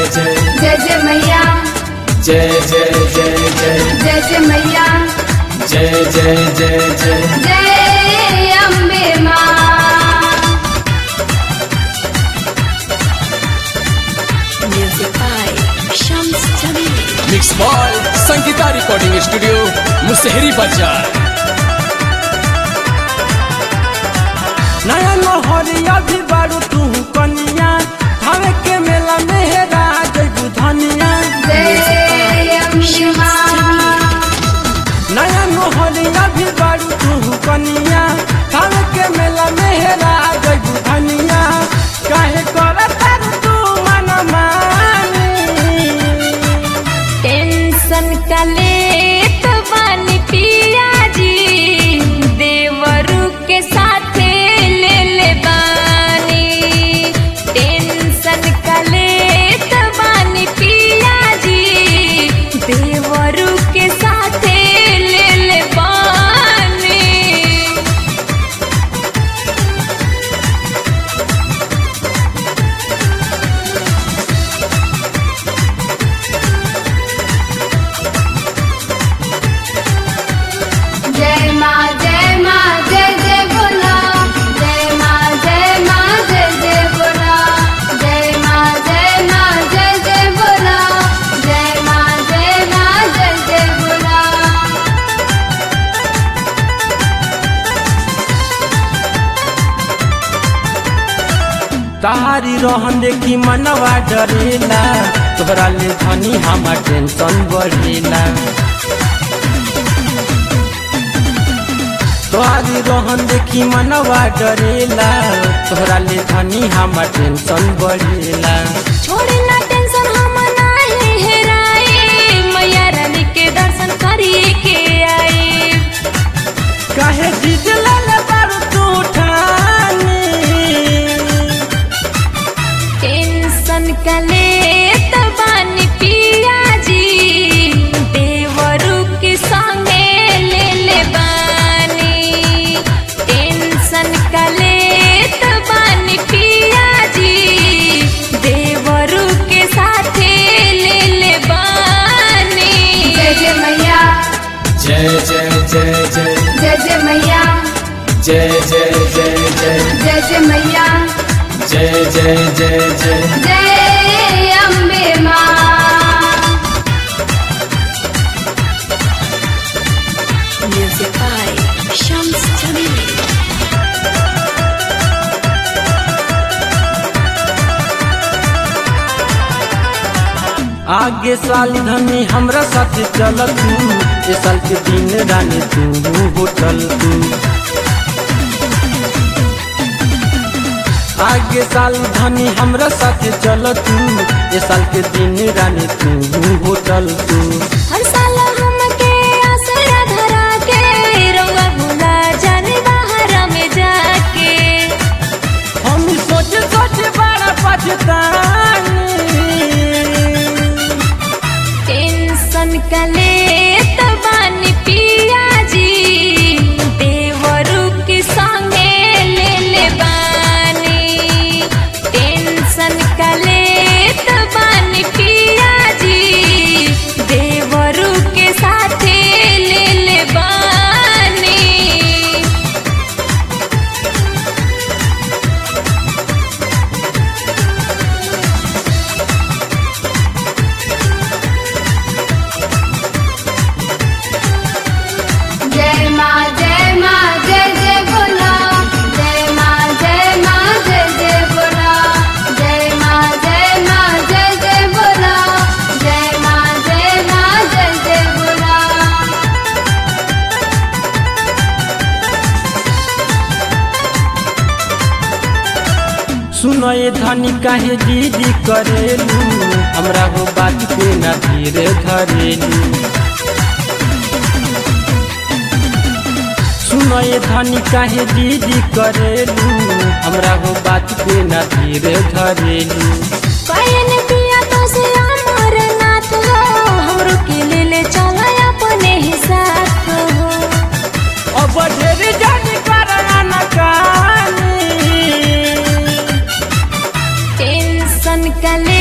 जय जय जय मैया जय जय जय जय जय जय मैया जय जय जय जय जय अम्बे माँ Music by Shams Jamil. Mix by Sangeeta recording studio Mushahari Bazar नया नहरिया भी बारू तू कनिया हवे के मेला मेहरा जयबू धनिया जय अम्बे माँ नया नहरिया भी बारू तू कनिया हवे के मेला मेहरा जयबू धनिया काहे करत तू मन मानी टेंशन का लेत बानी पिया जी देवरू के साथे ले ले बानी टेंशन का लेत बानी पिया जी देवरू के साथे ले ले बानी जय माँ जय माँ जय जय बोला जय माँ जय माँ जय जय बोला जय माँ जय माँ जय जय बोला जय माँ जय माँ जय जय बोला तारी रहन देखी मनवा डरेला तोहरा ले धनी हमार टेंशन बढ़ेला तोहारी रहन देखी मनवा डरेला तोहरा ले धनी हमार टेंशन बढ़ेला छोड़े ना टेंशन हम नाही हेराए मैया रानी के दर्शन करिए के आए काहे जीत ले बारू तू ठानी टेंशन का लेत बानी पिया जी देवरू के संगे ले ले बानी टेंशन का लेत बानी पिया जी देवरू के साथे ले ले बानी जय जय मैया जय जय जय जय जय जय मैया जय जय जय जय जय जय मैया जय जय जय जय जय अम्बे माँ Music by Shams Jamil. आगे साल धनी हमरा साथ चल तू ए साल के दिन रानी तू होटल तू आगे साल धनी हमरा साथ चल तू ए साल के दिन रानी तू होटल तू हर साल हमके आसरा धरा के रउआ भुला जाने बाहर में जाके हम सोच सोच बड़ा पछतानी टेंशन का लेत बानी पिया जी देवरू के संगे ले ले बानी टेंशन का लेत बानी पिया जी देवरू के साथे ले ले बानी जय माँ जय माँ जय जय बोला जय माँ जय माँ जय जय बोला जय माँ जय माँ जय जय बोला जय माँ जय माँ जय जय बोला सुनो ये धनी काहे दीदी करेलू हमरा हो बात पे ना धीरे धरेलू सुनो ये धनी काहे दीदी करेलू हमरा हो बात पे ना धीरे धरेलू कयन पिया तो से अमर नाथ हो हमरो के ले ले चला अपने ही साथ हो अब ढेर जानी करना कानी टेंशन का ले